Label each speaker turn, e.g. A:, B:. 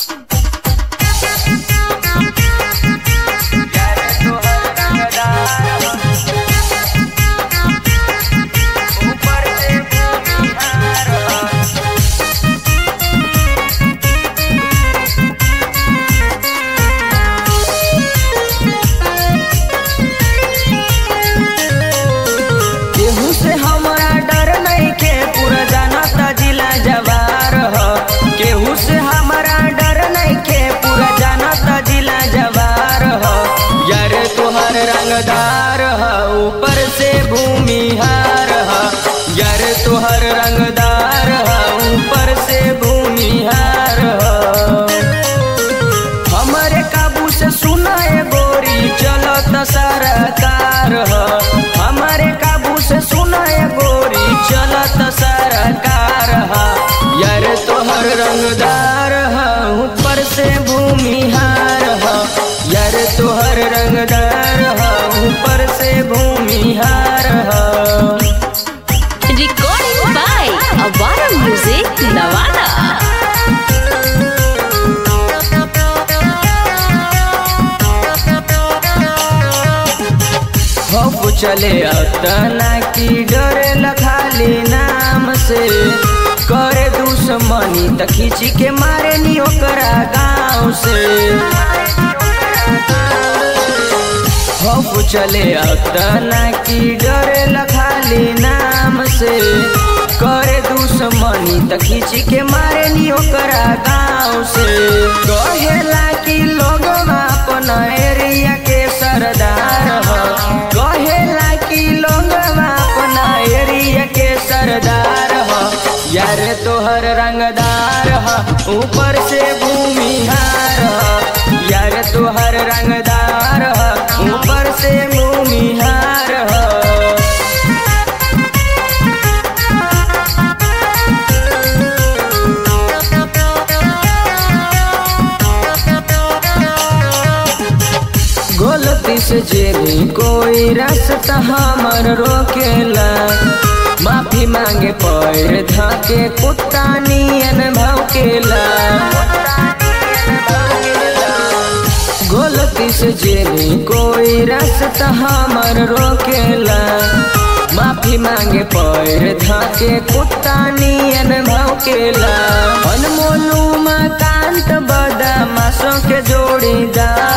A: केहू से हमरा डर नइखे पूरा जानता जिला जवार ह केहू से हमरा डर नइखे पूरा जानता जिला जवार ह यार तोहर रंगदार ह ऊपर से भूमिहार ह यार तोहर रंगदार ह ऊपर से भूमिहार ह हमरे काबू से सुनाए गोरी चलत सरकार ह हमरे काबू से सुनाए गोरी चलत सरकार ह यार तोहर रंगदार ह ऊपर से भूमिहार ह यार तोहर रंगदार ह ऊपर से भूमिहार ह
B: Recording by Avara Music, Navada.
A: हब चले अतना की डरे लखाली नाम से करे दुश्मनी त खींची के मारे नी ओकरा गाँव से हब चले अतना की डरे लखाली नाम से करे दुश्मनी त खींची के मारे नी ओकरा गाँव से कहेला कि लोग अपन एरिया के सरदार ह कहेला कि लोग अपन एरिया के सरदार ह यार तोहर रंगदार ह ऊपर से भूमिहार ह यार तोहर रंगदार ह ऊपर से भूमिहार ह गलती से जेनी कोई रास्ता हमर रोकेला माफी मांगे पैर धाके कुत्ता नियन भौकेला गलती से जेनी कोई रास्ता हमर रोकेला माफी मांगे पैर धाके कुत्ता नियन भौकेला अनमोलू कांत बदमाशों के जोड़ीदार